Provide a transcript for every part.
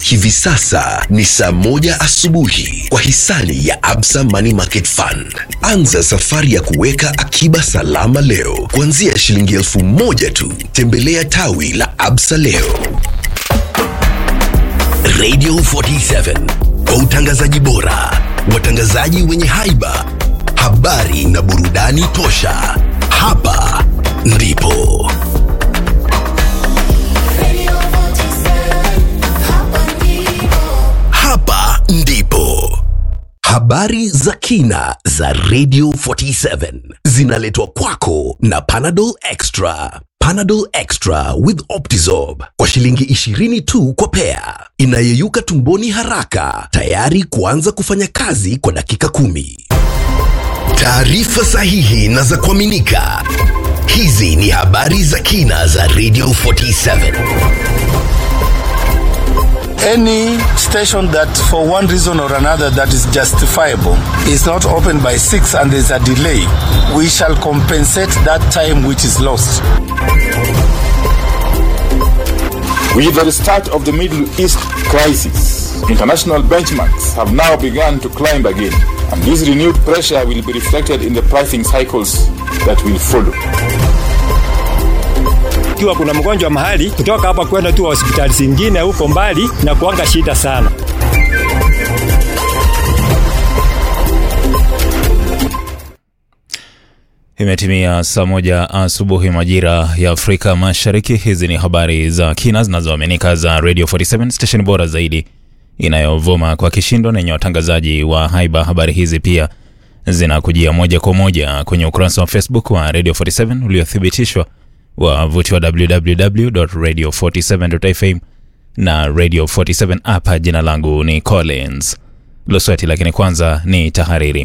Hivi sasa ni saa moja asubuhi kwa hisani ya Absa Money Market Fund. Anza safari ya kuweka akiba salama leo kuanzia shilingi elfu moja tu. Tembelea tawi la Absa leo. Radio 47 kwa utangazaji bora, watangazaji wenye haiba, habari na burudani tosha. Hapa ndipo hapa ndipo habari za kina za Radio 47 zinaletwa kwako na Panadol Extra. Panadol Extra with Optizorb kwa shilingi 20 tu kwa pea, inayeyuka tumboni haraka, tayari kuanza kufanya kazi kwa dakika kumi. Taarifa sahihi na za kuaminika. Hizi ni habari za kina za Radio 47. any station that for one reason or another that is justifiable is not opened by 6 and there's a delay we shall compensate that time which is lost With the restart of the Middle East crisis, international benchmarks have now begun to climb again, and this renewed pressure will be reflected in the pricing cycles that will follow. ikiwa kuna mgonjwa mahali kutoka hapa kwenda tu hospitali zingine huko mbali na kuanga shida sana. Imetimia saa moja asubuhi majira ya Afrika Mashariki. Hizi ni habari za kina zinazoaminika za Radio 47 station bora zaidi inayovuma kwa kishindo na yenye watangazaji wa haiba. Habari hizi pia zinakujia moja kwa moja kwenye ukurasa wa Facebook wa Radio 47 uliothibitishwa wavuti wa www.radio47.fm na Radio 47 app. Jina langu ni Collins Losweti, lakini kwanza ni tahariri.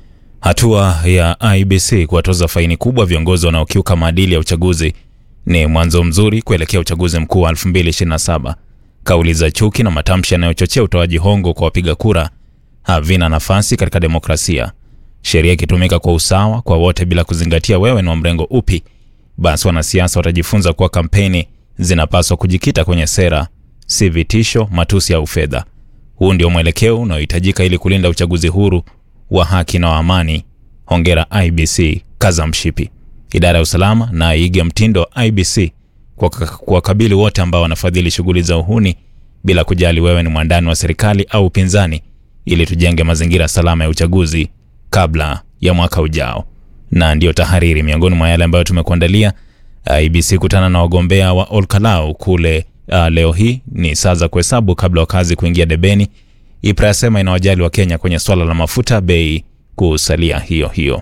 Hatua ya IBC kuwatoza faini kubwa viongozi wanaokiuka maadili ya uchaguzi ni mwanzo mzuri kuelekea uchaguzi mkuu wa 2027. Kauli za chuki na matamshi yanayochochea utoaji hongo kwa wapiga kura havina nafasi katika demokrasia. Sheria ikitumika kwa usawa kwa wote bila kuzingatia wewe ni wa mrengo upi, basi wanasiasa watajifunza kuwa kampeni zinapaswa kujikita kwenye sera, si vitisho, matusi au fedha. Huu ndio mwelekeo unaohitajika ili kulinda uchaguzi huru wa haki na wa amani. Hongera IBC, kaza mshipi. Idara ya usalama na iige mtindo wa IBC kwa kuwakabili wote ambao wanafadhili shughuli za uhuni bila kujali wewe ni mwandani wa serikali au upinzani, ili tujenge mazingira salama ya uchaguzi kabla ya mwaka ujao. Na ndiyo tahariri miongoni mwa yale ambayo tumekuandalia. IBC kutana na wagombea wa Olkalau kule uh, leo hii ni saa za kuhesabu kabla wakazi kuingia debeni. IPRA yasema inawajali wa Kenya kwenye swala la mafuta, bei kusalia hiyo hiyo.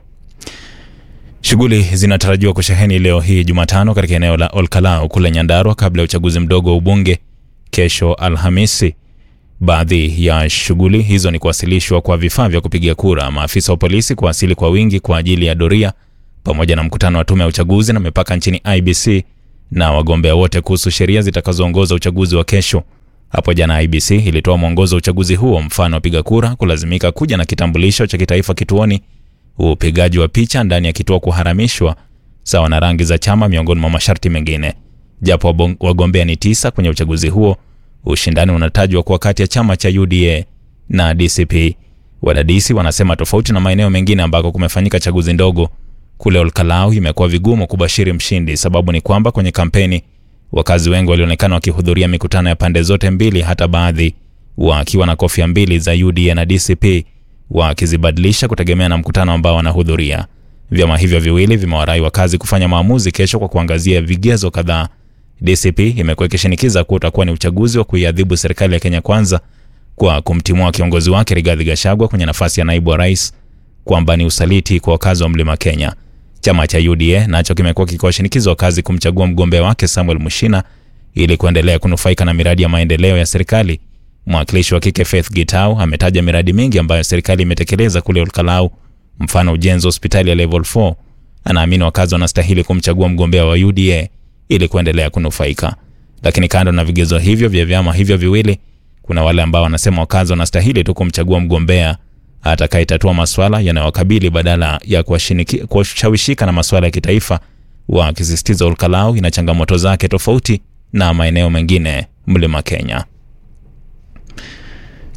Shughuli zinatarajiwa kusheheni leo hii Jumatano katika eneo la Olkalau kule Nyandarua kabla ya uchaguzi mdogo wa ubunge kesho Alhamisi. Baadhi ya shughuli hizo ni kuwasilishwa kwa vifaa vya kupigia kura, maafisa wa polisi kuwasili kwa wingi kwa ajili ya doria, pamoja na mkutano wa tume ya uchaguzi na mipaka nchini IBC na wagombea wote kuhusu sheria zitakazoongoza uchaguzi wa kesho. Hapo jana IBC ilitoa mwongozo wa uchaguzi huo, mfano wapiga kura kulazimika kuja na kitambulisho cha kitaifa kituoni, upigaji wa picha ndani ya kituo kuharamishwa, sawa na rangi za chama, miongoni mwa masharti mengine. Japo wabong- wagombea ni tisa kwenye uchaguzi huo, ushindani unatajwa kuwa kati ya chama cha UDA na DCP. Wadadisi wanasema tofauti na maeneo mengine ambako kumefanyika chaguzi ndogo, kule Olkalau imekuwa vigumu kubashiri mshindi. Sababu ni kwamba kwenye kampeni wakazi wengi walionekana wakihudhuria mikutano ya pande zote mbili, hata baadhi wakiwa na kofia mbili za UDA na DCP wakizibadilisha kutegemea na mkutano ambao wanahudhuria. Vyama hivyo viwili vimewarai wakazi kufanya maamuzi kesho kwa kuangazia vigezo kadhaa. DCP imekuwa ikishinikiza kuwa utakuwa ni uchaguzi wa kuiadhibu serikali ya Kenya Kwanza kwa kumtimua kiongozi wake Rigathi Gachagua kwenye nafasi ya naibu wa rais, kwamba ni usaliti kwa wakazi wa mlima Kenya. Chama cha UDA nacho kimekuwa kikiwashinikiza wakazi kumchagua mgombea wake Samuel Mushina ili kuendelea kunufaika na miradi ya maendeleo ya serikali. Mwakilishi wa kike Faith Gitau ametaja miradi mingi ambayo serikali imetekeleza kule Olkalau, mfano ujenzi wa hospitali ya level 4. Anaamini wakazi wanastahili kumchagua mgombea wa UDA ili kuendelea kunufaika. Lakini kando na vigezo hivyo vya vyama hivyo viwili, kuna wale ambao wanasema wakazi wanastahili tu kumchagua mgombea atakayetatua maswala yanayowakabili badala ya kuwashiniki- kuwashawishika na maswala ya kitaifa, wakisisitiza Olkalau ina changamoto zake tofauti na maeneo mengine mlima Kenya.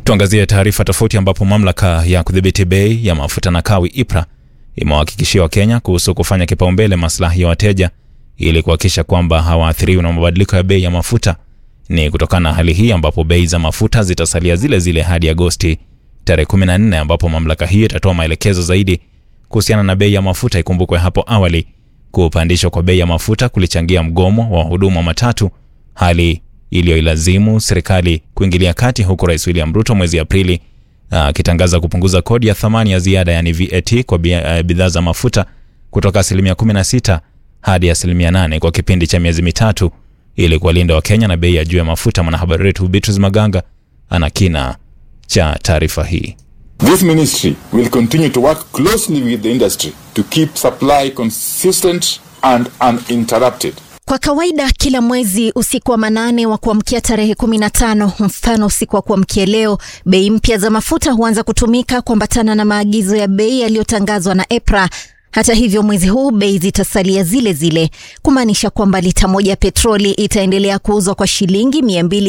Tuangazie taarifa tofauti ambapo mamlaka ya kudhibiti bei ya mafuta na kawi IPRA imewahakikishia Wakenya kuhusu kufanya kipaumbele maslahi ya wateja ili kuhakikisha kwamba hawaathiriwi na mabadiliko ya bei ya mafuta. Ni kutokana na hali hii ambapo bei za mafuta zitasalia zile zile hadi Agosti tarehe 14 ambapo mamlaka hiyo itatoa maelekezo zaidi kuhusiana na bei ya mafuta. Ikumbukwe hapo awali kupandishwa kwa bei ya mafuta kulichangia mgomo wa wahudumu wa matatu, hali iliyoilazimu serikali kuingilia kati, huku Rais William Ruto mwezi Aprili akitangaza kupunguza kodi ya thamani ya ziada yani VAT kwa bidhaa za mafuta kutoka asilimia 16 hadi asilimia 8 kwa kipindi cha miezi mitatu ili kuwalinda Wakenya na bei ya juu ya mafuta. Mwanahabari wetu Beatrice Maganga ana kina cha taarifa hii. This ministry will continue to work closely with the industry to keep supply consistent and uninterrupted. Kwa kawaida kila mwezi usiku wa manane wa kuamkia tarehe 15, mfano usiku wa kuamkia leo, bei mpya za mafuta huanza kutumika kuambatana na maagizo ya bei yaliyotangazwa na EPRA. Hata hivyo mwezi huu bei zitasalia zile zile, kumaanisha kwamba lita moja ya petroli itaendelea kuuzwa kwa shilingi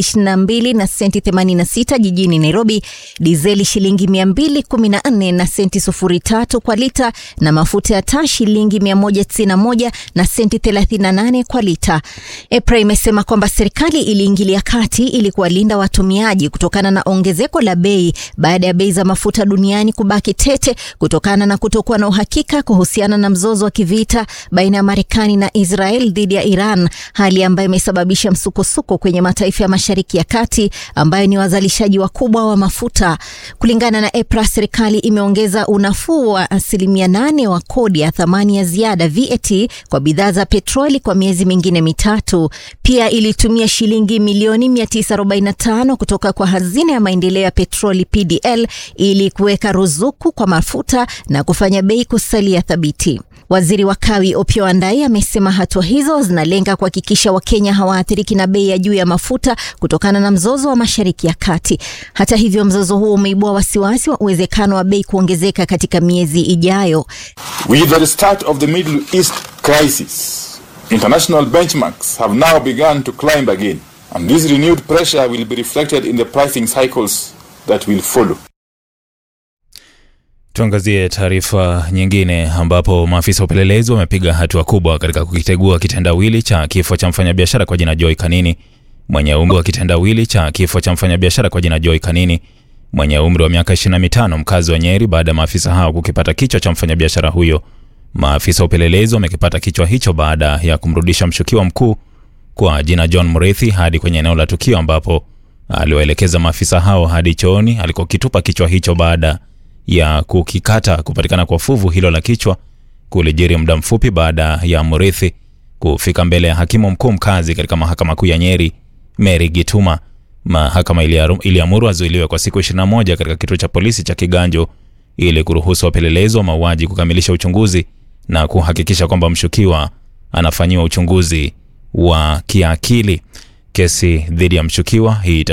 222 na senti 86 jijini Nairobi, dizeli shilingi 214 na senti 03 kwa lita, na mafuta ya taa shilingi 191 na senti 38 kwa lita. EPRA imesema kwamba serikali iliingilia kati ili kuwalinda watumiaji kutokana na ongezeko la bei baada ya bei za mafuta duniani kubaki tete kutokana na kutokuwa na uhakika kuhusu na mzozo wa kivita baina ya Marekani na Israel dhidi ya Iran, hali ambayo imesababisha msukosuko kwenye mataifa ya Mashariki ya Kati ambayo ni wazalishaji wakubwa wa mafuta. Kulingana na EPRA, serikali imeongeza unafuu wa asilimia nane wa kodi ya thamani ya ziada VAT kwa bidhaa za petroli kwa miezi mingine mitatu. Pia ilitumia shilingi milioni 945 kutoka kwa hazina ya maendeleo ya petroli PDL ili kuweka ruzuku kwa mafuta na kufanya bei kusalia thabiti. Waziri wa kawi Opiyo Wandayi amesema hatua hizo zinalenga kuhakikisha Wakenya hawaathiriki na bei ya juu ya mafuta kutokana na mzozo wa Mashariki ya Kati. Hata hivyo, mzozo huo umeibua wasiwasi wa uwezekano wa bei kuongezeka katika miezi ijayo. With the start of the Middle East crisis, international benchmarks have now begun to climb again, and this renewed pressure will be reflected in the pricing cycles that will follow. Tuangazie taarifa nyingine ambapo maafisa wa upelelezi wamepiga hatua kubwa katika kukitegua kitendawili cha kifo cha mfanyabiashara kwa jina Joy Kanini mwenye umri wa kitendawili cha kifo cha mfanyabiashara kwa jina Joy Kanini mwenye umri wa miaka 25 mkazi wa Nyeri baada ya maafisa hao kukipata kichwa cha mfanyabiashara huyo. Maafisa wa upelelezi wamekipata kichwa hicho baada ya kumrudisha mshukiwa mkuu kwa jina John Murithi hadi kwenye eneo la tukio ambapo aliwaelekeza maafisa hao hadi chooni alikokitupa kichwa hicho baada ya kukikata. Kupatikana kwa fuvu hilo la kichwa kulijiri muda mfupi baada ya Murithi kufika mbele ya hakimu mkuu mkazi katika mahakama kuu ya Nyeri, Mary Gituma. Mahakama iliamuru azuiliwe kwa siku 21 katika kituo cha polisi cha Kiganjo ili kuruhusu wapelelezi wa mauaji kukamilisha uchunguzi na kuhakikisha kwamba mshukiwa anafanyiwa uchunguzi wa kiakili. Kesi dhidi ya mshukiwa hii